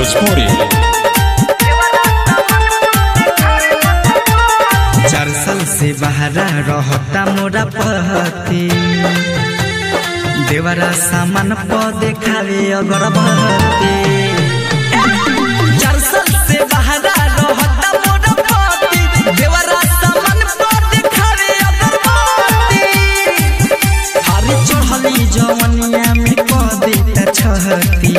भोजपुरी चार साल से बहरा रहता मोरा पहती देवरा सामान प देखावे अगरबत्ती चार साल से बहरा रहता मोरा पहती देवरा सामान प देखावे अगरबत्ती हरी चढ़ली जवनिया में क देता छहती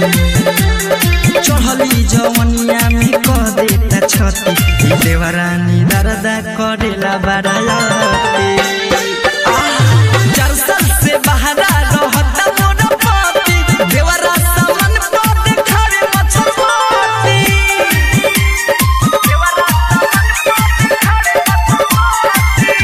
चढ़ली जवनिया में क देता छती देवरानी दरदा करेला बड़ायाती जरसल से बहरा रहता मोर पति देवरा सामन पर देखावे मछुआती देवरा सामन पर देखावे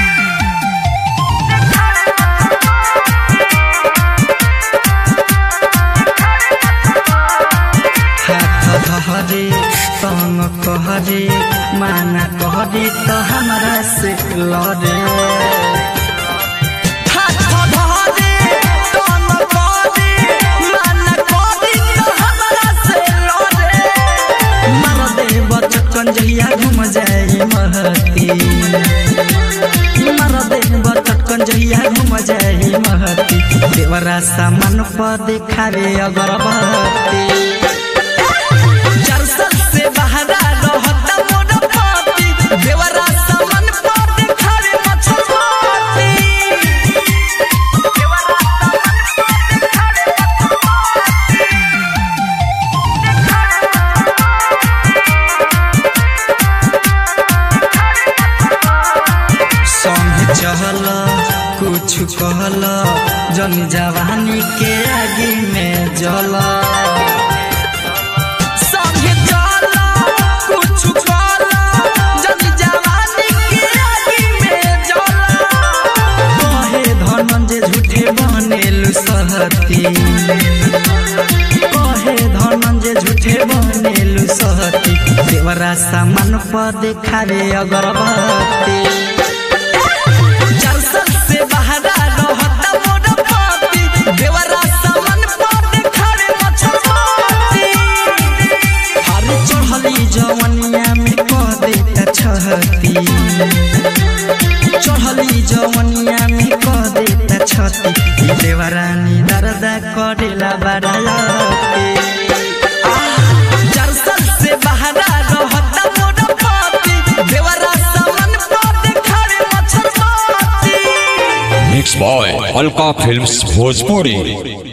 हाथ धहरे तंग कहरे माना कहरे तो हमरा से लड़े हाथ धहरे तंग कहरे माना कहरे तो हमरा से लड़े मार दे बचकन जहिया घूम जाए महती मार दे बचकन जहिया घूम जाए महती देवरा सामान पर देखावे अगरबत्ती जरसल से बहरा रहता मोर पति देवरा सामान पर देखावे मछुआती देवरा सामान पर देखावे संग चहल कुछ कहल जन जवानी के आगे में जल संग चहल कुछ कहल जन जवानी के आगे में जल कहे धनंजय झूठे बनेलु सहती कहे धनंजय झूठे बनेलु सहती देवरा सामान पर देखावे अगरबत्ती जरसल से बहरा रहता मोर पति देवरा सामान पर देखावे मछुआती हर चढ़ली जवनिया में कह देता छहती चढ़ली जवनिया में कह देता छती देवरानी दरदा करेला बड़ायाती जरसल से बहरा रहता मोर पति देवरा सामान पर देखावे मछुआती mix by Alka films Bhojpuri